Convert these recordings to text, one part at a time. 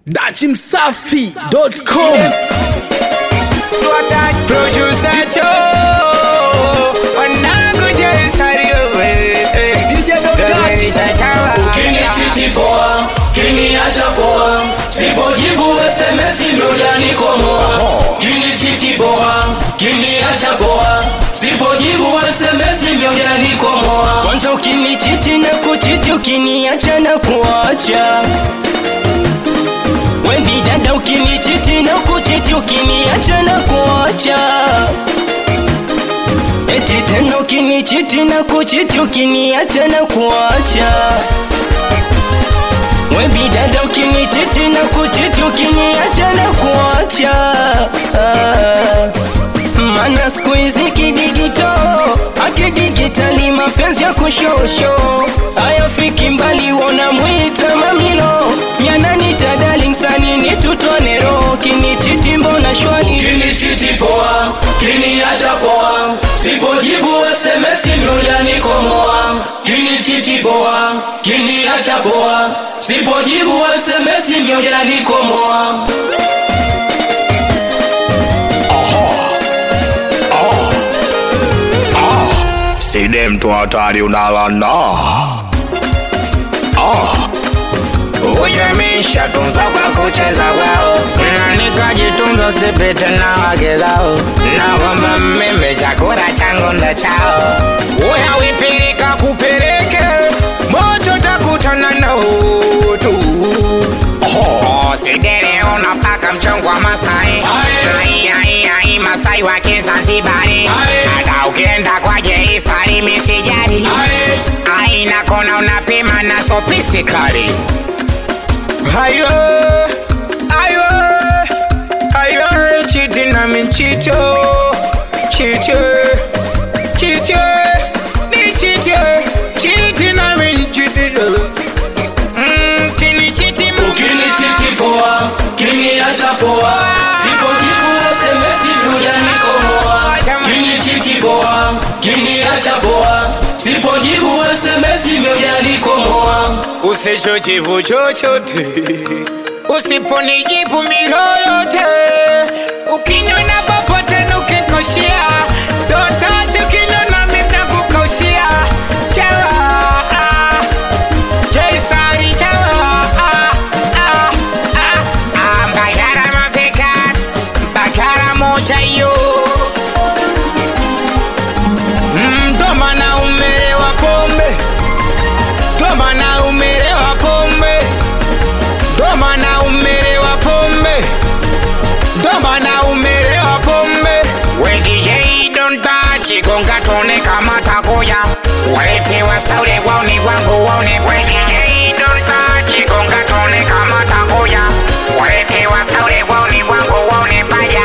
dachimsafi.com Producer Joe, wanangu Joe Sario, Donisha Chawa. Ukinichiti poa, kiniacha poa, sipojibu SMS ndo janikomoa. Kinichiti poa, kiniacha poa, sipojibu SMS ndo janikomoa. Kwanza ukinichiti na kuchiti, ukiniacha na kuacha Wendi dada, ukinichiti na kuchiti, ukiniacha na kuacha Eti tena ukinichiti na kuchiti, ukiniacha na kuacha Webi dada, ukinichiti na kuchiti, ukiniacha na kuacha ah. Mana siku hizi kidigito akidigitali mapenzi ya kushosho ayafiki mbali, wona mwita mamilo yananita darling sanini tutonero kinichiti mbona shwali Kinichiti poa, kiniacha poa, sipojibu SMS ndo janikomoa. Kinichiti poa, kiniacha poa, sipojibu SMS ndo janikomoa. Side mtu hatari unalana Huyo ameshatunza kwa kucheza kwao na nikajitunza sipite na wake zao na kwamba mimi chakula changu ndo chao Uya wipilika kupeleke moto takutana na utu Oh, sidere unapaka mchongo wa Masai Ai, ai, ai, Masai wa Kizanzibari Aye. hata ukienda kwa Jeisari misijari aina kona unapima na sopisi kali Ayo, ayo, ayo, chiti na michito, chito, chito, ni chito, chiti na michito. Mm, kini chiti mama. Ukinichiti poa, kiniacha poa, sipojibu SMS ndo janikomoa. Kinichiti poa, kiniacha poa, sipojibu SMS ndo janikomoa. usichojibu chochote usiponijibu miro yote ukinyona popote nukikoshia dotacho kinyona mitakukaushia chawa ah, jaisari chawa ah, ah, ah, ah, mbagara mapeka mbagara moja yo mdoma na umelewa pombe Doma na umelewa pombe Doma na umelewa pombe Doma na umelewa pombe Wengi yei don't touch Gonga tone kama takoya Walete wasaule waone wangu waone Wengi yei don't touch Gonga tone kama takoya Walete wasaule waone wangu waone baya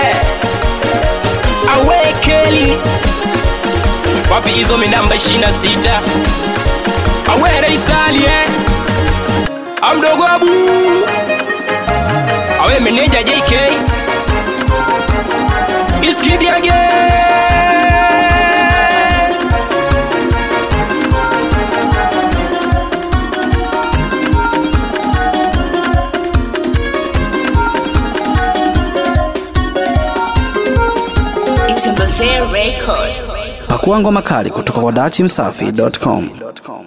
Awekeli Wapi hizo minamba 26 awere isali eh amdogo abu awe meneja jk iskidi again pakua ngoma kali kutoka kwa dachimsafi.com